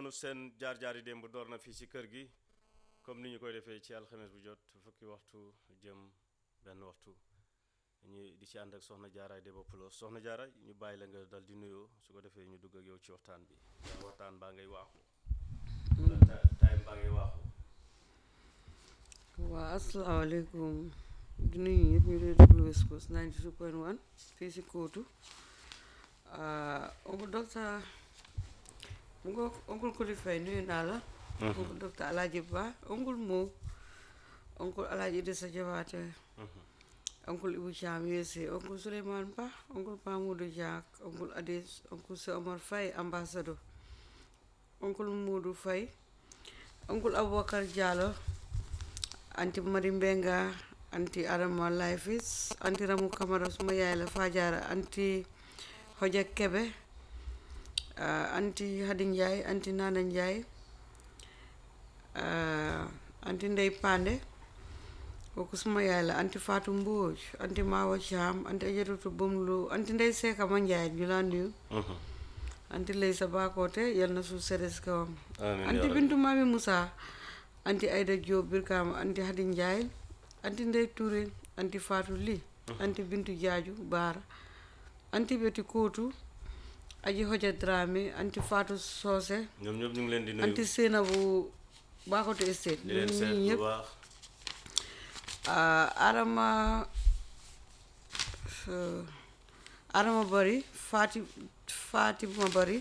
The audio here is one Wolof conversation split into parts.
noonu seen jaar-jaar yi démb door na fii ci kër gi comme ni ñu koy defee ci alxames bu jot fukki waxtu jëm benn waxtu ñu di ci ànd ak soxna jaaraay Debba Pulo soxna jaara ñu bàyyi la nga dal di nuyoo su ko defee ñu dugg ak yow ci waxtaan bi yaa waxtaan baa ngay waaxu wala ta- time baa ngay waaxu waa asalaamaaleykum di nuyu ñëpp ñu dee déglu West Coast 92.1 fii si kóotu oncle docteur mu nga oncle Koli Faye nuyu naa la oncle docteur Alaaji Ba oncle Mo oncle Alaaji Idrissa Jabaate oncle Ibu Caam USA oncle Souleymane Ba oncle Mamoudou Diak oncle Adis oncle Se Omar Faye ambassadeur oncle Modou Faye oncle Aboubacar Diallo anti Mari Mbenga anti Adama Lifis anti Ramu Kamara suma yaay la Fajara anti Hoja Kebe ah, anti Hadi Ndiaye anti Nana Ndiaye ah, anti Ndey Pande kooku suma yaay la anti Fatou Mbodj anti Mawa Thiam anti Ajaratu Bomlu anti Ndey Seka Ma Ndiaye ñu laa nuyu anti Lay sa Bakoote yal na suuf sedes kawam amiin anti yaa rabbi. Bintu Mami Moussa anti Aïda Diop Birkama anti Hadi Ndiaye anti Ndey Touré anti Fatou Ly anti Bintu Jaaju Baara anti Beti Kootu aji Hoja Dramé anti Fatou Socé ñoom ñëpp ñu ngi leen di nuyu anti Seynabou Bakoto Estate di leen ñun seet ñii bu ñëpp baax ah, Adama euh, Adama Bari Fati Fatima Bari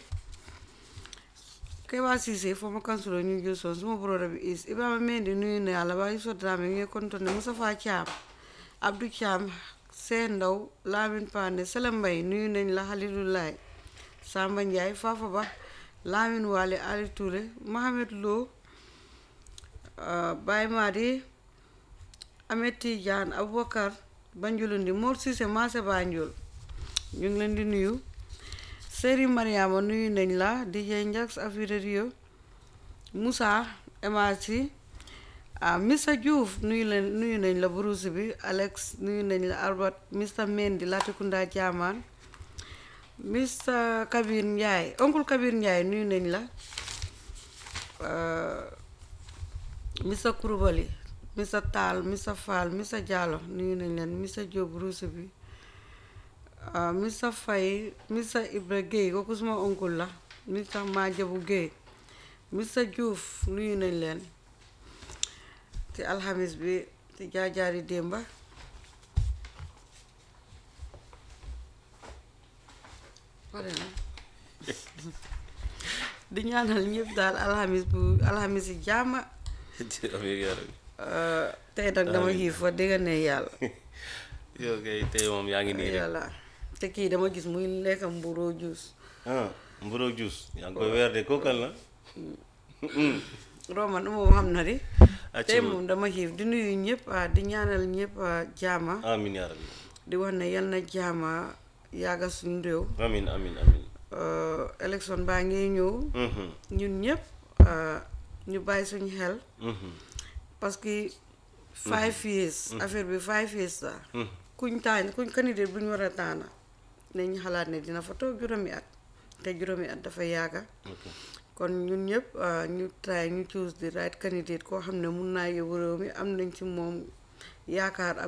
Kewa Cissé former councilor New Johnson suma broda bi is Ibrahima Mendy nuyu na yàlla waaye Yusuf Dramé ngi kontoon ne Moustapha Thiam Abdou Thiam Seen Ndaw Lamin Pane Sele Mbay nuyu nañ la Halilulaay Samba Ndiaye Fafa Ba Lamin Wale Ali Touré Mohamed Lo ah, Baye Madi Ahmed Tidiane Aboubacar Banjulundi Mor Cissé Maase Banjul ñu ngi leen di nuyu Seri Mariama nuyu nañ la DJ Njax Afira Rio Moussa Emasi ah Mr Diouf nuyu leen nuyu nañ la Bruce bi Alex nuyu nañ la Albert Mr Mendy Latikunda Jaamaan Mr Kabir Ndiaye oncle Kabir Ndiaye nuyu nañ la ah, Mr Kurubali Mr Tall Mr Fall Mr Diallo nuyu nañ leen Mr Diop Bruce bi ah, Mr Faye Mr Ibra Gueye kooku suma oncle la Mr Majabu Gueye Mr Diouf nuyu nañ leen ci alxamis bi ci jaajaari démba pare na di ñaanal ñëpp daal alxamis bu alxamis yi jàmma amiin yaa rabbi. Uh, tey nag dama Amiin. xiif fa dégg ne yàlla yow kay tey moom yaa ngi nii rek yàlla te kii dama gis muy lekk mburoo juus ah mburoog juus yaa ngi koy weer de kookal la roman moom xam na di Acca tey ma. moom dama xiif di nuyu ñëpp ah, di ñaanal ñëpp ah, jaama amiin yaa rabbi di wax ne yal na jaama yàgga suñu réew amiin amiin amiin Uh, élection baa ngi ñëw Mhm, ñun ñëpp uh, ñu bàyyi suñu xel mhm, parce que five years affaire bi five years la mhm. kuñ taan kuñ candidate bu ñu war a taana nañ xalaat ne dina fa toog juróomi at te juróomi at dafa yàgga ok kon ñun ñëpp uh, ñu try ñu choose the right candidate koo xam ne mun naa yóbbu réew mi am nañ ci moom yaakaar ak